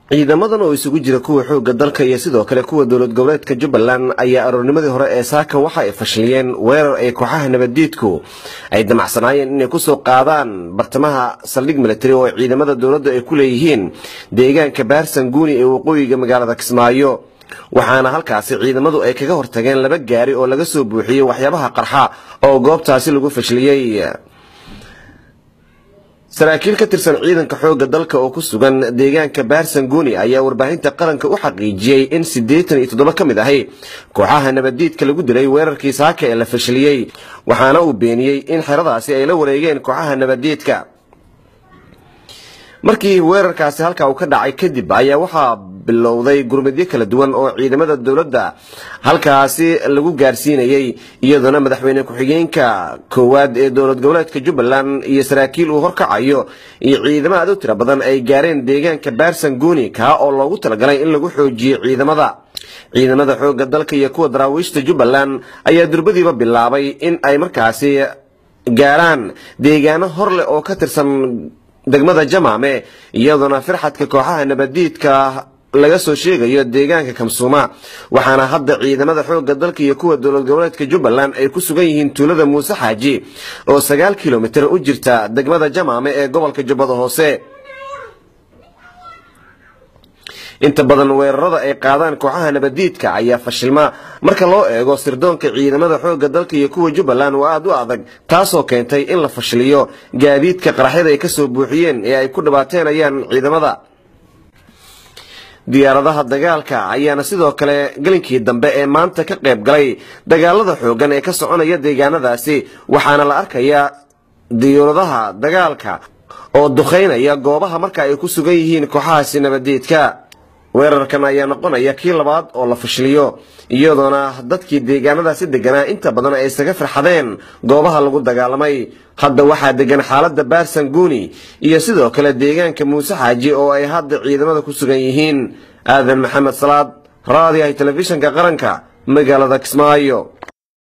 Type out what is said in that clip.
ciidamadan oo isugu jira kuwa xoogga dalka iyo sidoo kale kuwa dowlad goboleedka jubbaland ayaa aroornimadii hore ee saaka waxa ay fashiliyeen weerar ay kooxaha nabaddiidku ay damacsanaayeen inay kusoo qaadaan bartamaha saldhig militari oo ciidamada dowladda ay ku leeyihiin deegaanka baarsan guuni ee waqooyiga magaalada kismaayo waxaana halkaasi ciidamadu ay kaga hortageen laba gaari oo laga soo buuxiyey waxyaabaha qarxa oo goobtaasi lagu fashiliyey saraakiil ka tirsan ciidanka xoogga dalka oo ku sugan deegaanka baarsanguuni ayaa warbaahinta qaranka u xaqiijiyey in siddeetan iyo toddoba ka mid ahi kooxaha nabaddiidka lagu dilay weerarkii saaka ee la fashiliyey waxaana uu beeniyey in xeradaasi ay la wareegeen kooxaha nabaddiidka markii weerarkaasi halkaa uu ka dhacay kadib ayaa waxaa bilowday gurmadyo kala duwan oo ciidamada dowladda halkaasi lagu gaarsiinayey iyadoona madaxweyne ku-xigeenka koowaad ee dowlad goboleedka jubbaland iyo saraakiil uu horkacayo iyo ciidamo aad u tiro badan ay gaareen deegaanka baarsan guuni kaa oo loogu talagalay in lagu xoojiyo ciidamada ciidamada xoogga dalka iyo kuwa daraawiishta jubbaland ayaa durbadiiba bilaabay in ay markaasi gaaraan deegaano hor leh oo ka tirsan degmada jamaame iyadoona firxadka kooxaha nabaddiidka laga soo sheegayo deegaanka kamsuuma waxaana hadda ciidamada xoogga dalka iyo kuwa dowlad goboleedka jubbaland ay ku sugan yihiin tuulada muuse xaaji oo sagaal kilomitir u jirta degmada jamaame ee gobolka jubbada hoose inta badan weerarada ay qaadaan kooxaha nabaddiidka ayaa fashilma marka loo eego sirdoonka ciidamada xoogga dalka iyo kuwa jubbaland waa aada u adag taasoo keentay in la fashiliyo gaadiidka qaraxyada ay kasoo buuxiyeen ee ay ku dhibaateenayaan ciidamada diyaaradaha dagaalka ayaana sidoo kale gelinkii dambe ee maanta ka qayb galay dagaalada xooggan ee ka soconaya deegaanadaasi waxaana la arkayaa diyaaradaha dagaalka oo duqaynaya goobaha marka ay ku sugan yihiin kooxahaasi nabaddiidka weerarkan ayaa noqonaya kii labaad oo la fashiliyo iyadoona dadkii deegaanadaasi deganaa inta badan ay isaga farxadeen goobaha lagu dagaalamay hadda waxaa degan xaaladda baarsan guuni iyo sidoo kale deegaanka muuse xaaji oo ay hadda ciidamada ku sugan yihiin aadan maxamed salaad raadiyahay telefishinka qaranka magaalada kismaayo